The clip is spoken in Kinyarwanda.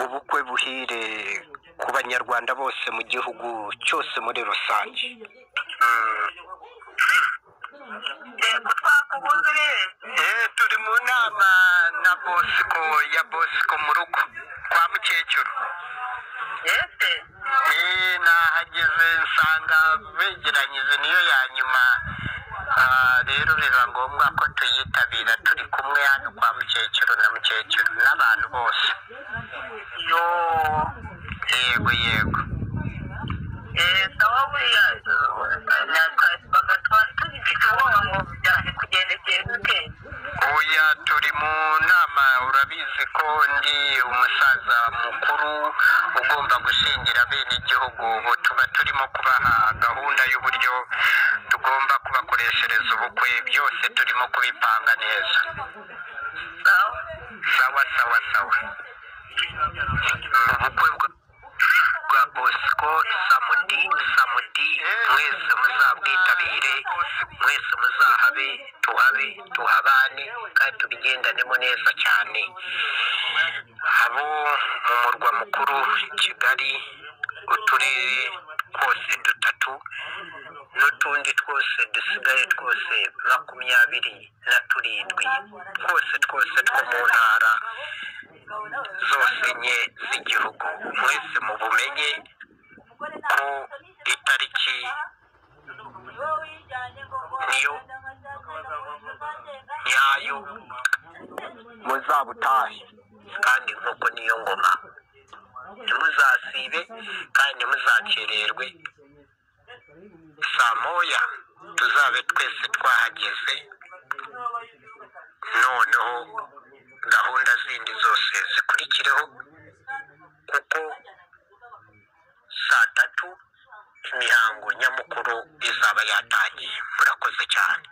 ubukwe buhire ku banyarwanda bose mu gihugu cyose muri rusange yego twakubuze rero turi mu nama na bosiko ya bosiko mu rugo kwa mukecuru yese Eh, nahageze nsanga begeranyije niyo ya nyuma Ah, rero biba ngombwa ko tuyitabira turi kumwe hano kwa mukecuru na mukecuru n'abantu bose yo yego yego yego aho buriya natwaga twari tugifite ubwoba ngo byari kugendekeye gute oya turi mu nama urabizi ko ndi umusaza mukuru ugomba gushingira bene igihugu ubu tuba turimo kubaha gahunda y'uburyo tugomba kubakoreshereza ubukwe byose turimo kubipanga neza sawa sawa sawa sawa ubukwe bwa bwa bosco samudi samudi mwese muzabwitabire mwese muzahabe tuhabe tuhabane kandi tubigendanemo neza cyane abo mu murwa mukuru kigali uturere twose dutatu n'utundi twose dusigaye twose makumyabiri na turindwi twose twose two mu ntara zose nke z'igihugu mwese mu bumenye ko itariki niyo nyayo muzabutahe kandi nk'uko niyo ngoma ntimuzasibe kandi ntimuzakererwe saa moya tuzabe twese twahageze noneho gahunda zindi zose zikurikireho kuko saa tatu imihango nyamukuru izaba yatangiye murakoze cyane